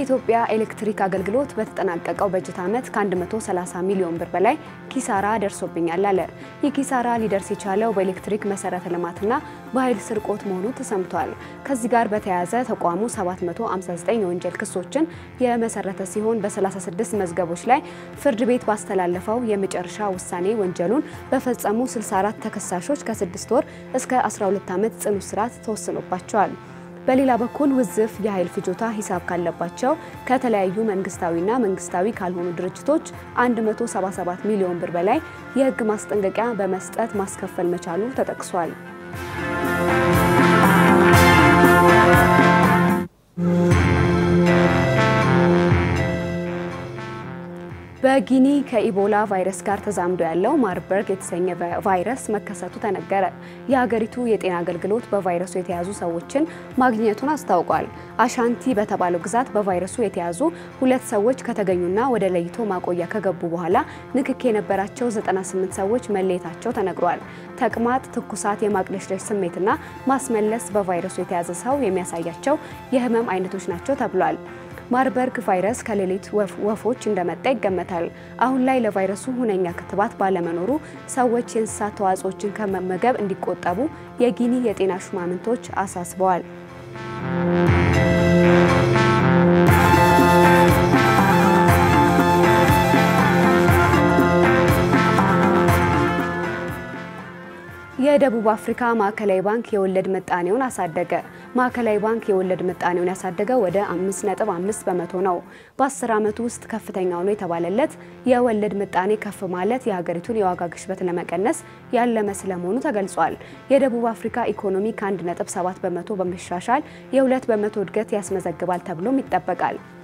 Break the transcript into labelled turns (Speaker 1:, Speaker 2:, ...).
Speaker 1: የኢትዮጵያ ኤሌክትሪክ አገልግሎት በተጠናቀቀው በጀት ዓመት ከ130 ሚሊዮን ብር በላይ ኪሳራ ደርሶብኛል አለ። ይህ ኪሳራ ሊደርስ የቻለው በኤሌክትሪክ መሰረተ ልማትና በኃይል ስርቆት መሆኑ ተሰምቷል። ከዚህ ጋር በተያያዘ ተቋሙ 759 የወንጀል ክሶችን የመሰረተ ሲሆን በ36 መዝገቦች ላይ ፍርድ ቤት ባስተላለፈው የመጨረሻ ውሳኔ ወንጀሉን በፈጸሙ 64 ተከሳሾች ከ6 ወር እስከ 12 ዓመት ጽኑ እስራት ተወስኖባቸዋል። በሌላ በኩል ውዝፍ የኃይል ፍጆታ ሂሳብ ካለባቸው ከተለያዩ መንግስታዊና መንግስታዊ ካልሆኑ ድርጅቶች 177 ሚሊዮን ብር በላይ የሕግ ማስጠንቀቂያ በመስጠት ማስከፈል መቻሉ ተጠቅሷል። በጊኒ ከኢቦላ ቫይረስ ጋር ተዛምዶ ያለው ማርበርግ የተሰኘ ቫይረስ መከሰቱ ተነገረ። የሀገሪቱ የጤና አገልግሎት በቫይረሱ የተያዙ ሰዎችን ማግኘቱን አስታውቋል። አሻንቲ በተባለው ግዛት በቫይረሱ የተያዙ ሁለት ሰዎች ከተገኙና ወደ ለይቶ ማቆያ ከገቡ በኋላ ንክክ የነበራቸው 98 ሰዎች መለየታቸው ተነግሯል። ተቅማጥ፣ ትኩሳት፣ የማቅለሽለሽ ስሜትና ማስመለስ በቫይረሱ የተያዘ ሰው የሚያሳያቸው የህመም አይነቶች ናቸው ተብሏል። ማርበርግ ቫይረስ ከሌሊት ወፎች እንደመጣ ይገመታል። አሁን ላይ ለቫይረሱ ሁነኛ ክትባት ባለመኖሩ ሰዎች የእንስሳት ተዋጽኦችን ከመመገብ እንዲቆጠቡ የጊኒ የጤና ሹማምንቶች አሳስበዋል። የደቡብ አፍሪካ ማዕከላዊ ባንክ የወለድ ምጣኔውን አሳደገ። ማዕከላዊ ባንክ የወለድ ምጣኔውን ያሳደገው ወደ 5.5 በመቶ ነው። በ10 ዓመቱ ውስጥ ከፍተኛው ነው የተባለለት የወለድ ምጣኔ ከፍ ማለት የሀገሪቱን የዋጋ ግሽበት ለመቀነስ ያለመ ስለመሆኑ ተገልጿል። የደቡብ አፍሪካ ኢኮኖሚ ከ1.7 በመቶ በመሻሻል የ2 በመቶ እድገት ያስመዘግባል ተብሎም ይጠበቃል።